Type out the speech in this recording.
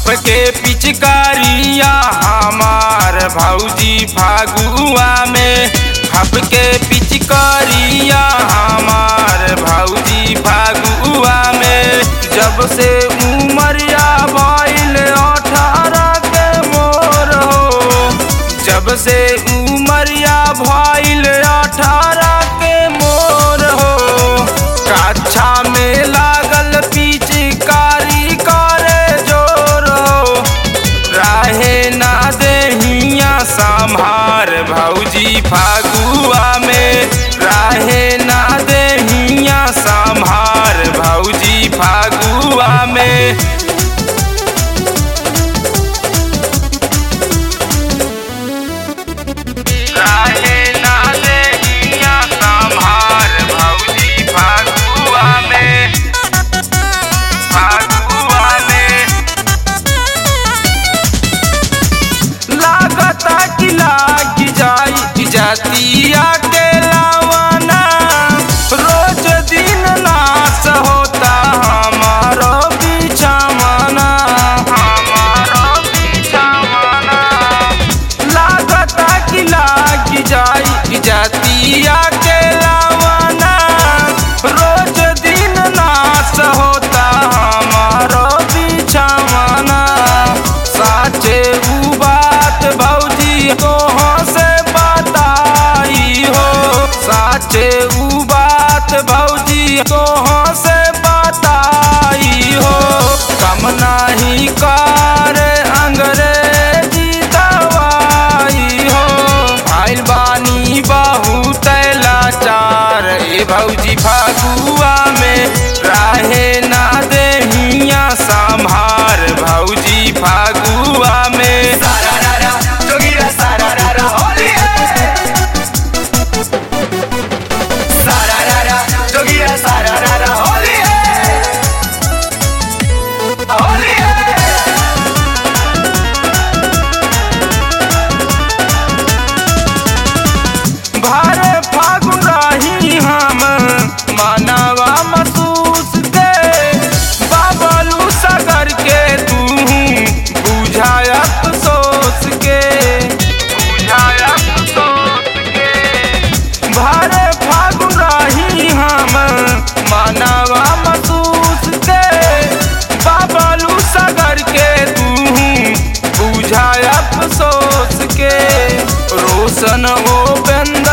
भाप के पिचकारिया हमार भौजी फागुआ में भाप के पिचकारिया हमार भौजी फागुआ में जब से उमरिया भइल अठारह के मोर हो जब से उमरिया भइल अठारह के मोर हो काछा में लागल पिचकारी करे जोर हो राहे ना देहिया संभार भौजी फागुआ में राहे ना देहिया संभार भौजी फागुआ में राहे ना देहिया संभार भौजी फागुआ में फागुआ में लागता कि लाग जाई जातिया के लावाना रोज दिन नाश होता हमारो बिछावाना हमारो बिछावाना लागता कि लाग जाई जातिया के लावाना रोज दिन नाश होता हमारो बिछावाना साचे उ बात भौजी तोह से बताई हो साचे उ बात भौजी तोह से बताई हो कम नाही कर अंग्रेजी दवाई हो आइल बानी बहुत लाचार ए भौजी फागुआ में राहे ना देहिया संभार भौजी फागुआ में सारारारा, जोगिरा सारारारा, होली है। सारारारा, जोगिरा सारारारा, होली है। होली है। भर फागुन रही हम मानवा महसूस के बाबलू सागर के तू बुझायत सोच के बुझायत सोच के भर फागुन रही हम मानवा महसूस के बाबलू सागर के तू बुझायत सोच के रोशन ओ बंद